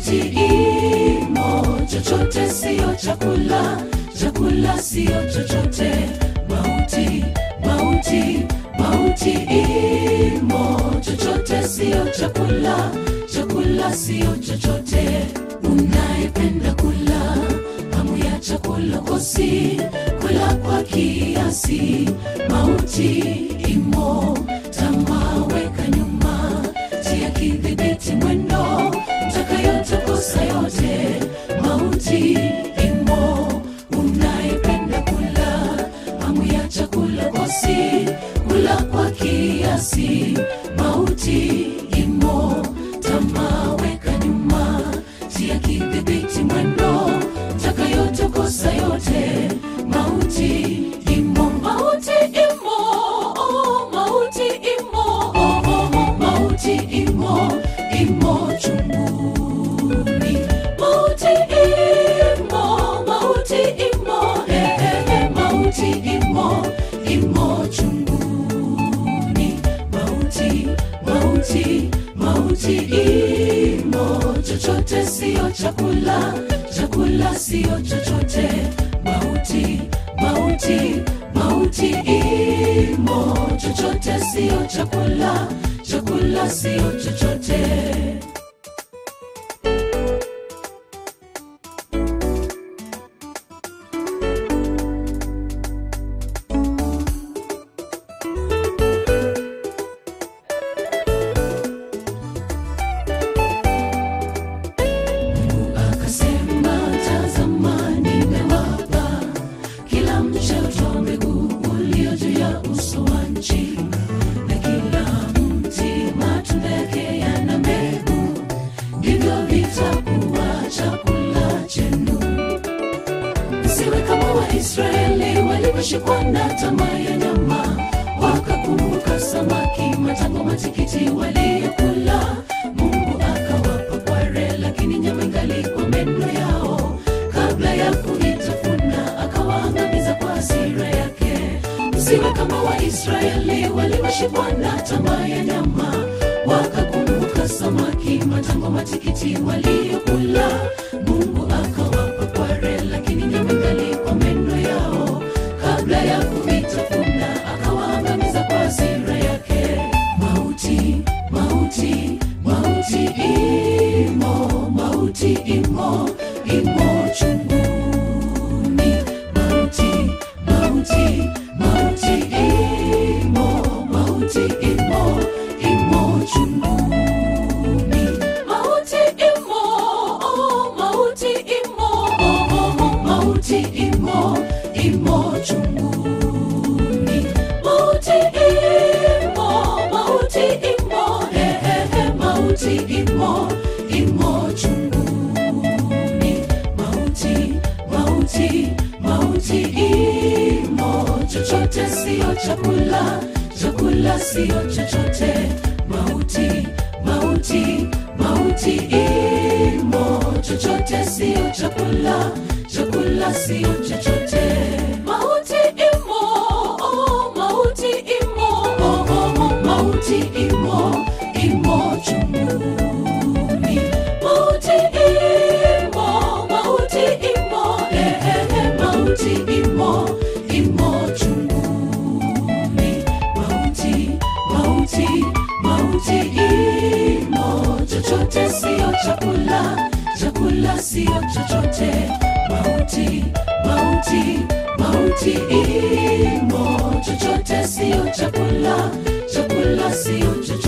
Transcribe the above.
mauti imo, chochote siyo chakula, chakula siyo chochote. Mauti, mauti, mauti imo, chochote siyo chakula, chakula siyo chochote. Unayependa kula hamu ya chakula kosi, kula kwa kiasi. Mauti imo, tamaa weka nyuma, tia kidhibiti mwendo, mtakayotokosa yote. Mauti imo, unayependa kula hamu ya chakula kosi, kula kwa kiasi. Mauti imo, tamaa weka nyuma, tia kidhibiti mwendo, mtakayotokosa yote. Mauti imo, mauti imo, oh, mauti imo, oh, oh, oh, mauti imo, imo chunguni. Mauti imo, mauti imo, eh, eh, eh, mauti imo, imo chunguni. Mauti, mauti, mauti imo, chochote siyo chakula, chakula siyo chochote. Mauti, mauti, mauti imo, chochote siyo chakula, chakula siyo chochote. akasema tazama nimewapa kila mche utoa mbegu ulio juu ya uso wa nchi na kila mti matunda yake yana mbegu ndivyo vitakuwa chakula chenu msiwe kama waisraeli walivyoshikwa na tamaa ya nyama wakakumbuka samaki matango matikiti waliyokula mungu akawapa kware lakini nyama ingali kwa meno yao kabla ya kuitafuna akawaangamiza kwa hasira yake msiwe kama waisraeli walivyoshikwa na tamaa ya nyama wakakumbuka samaki matango matikiti waliyokula mungu akawapa kware lakini nyama ingali kwa meno yao kabla ya kuitafuna akawaangamiza kwa hasira yake mauti mauti mauti imo mauti imo imo chunguni mauti mauti mauti imo mauti imo imo chunguni mauti imo oh, mauti imo oh, oh, oh, mauti imo imo chunguni mauti imo mauti imo eh, eh, eh, mauti imo imo chunguni mauti mauti mauti imo chochote siyo chakula chakula siyo chochote mauti mauti mauti imo chochote siyo chakula chakula siyo chochote mauti imo oh, mauti imo oh, oh, oh, mauti imo imo chunguni mauti imo mauti imo eh, eh, eh, mauti imo imo chunguni mauti mauti mauti imo chochote siyo chakula chakula siyo chochote mauti mauti mauti imo chochote siyo chakula chakula siyo chochote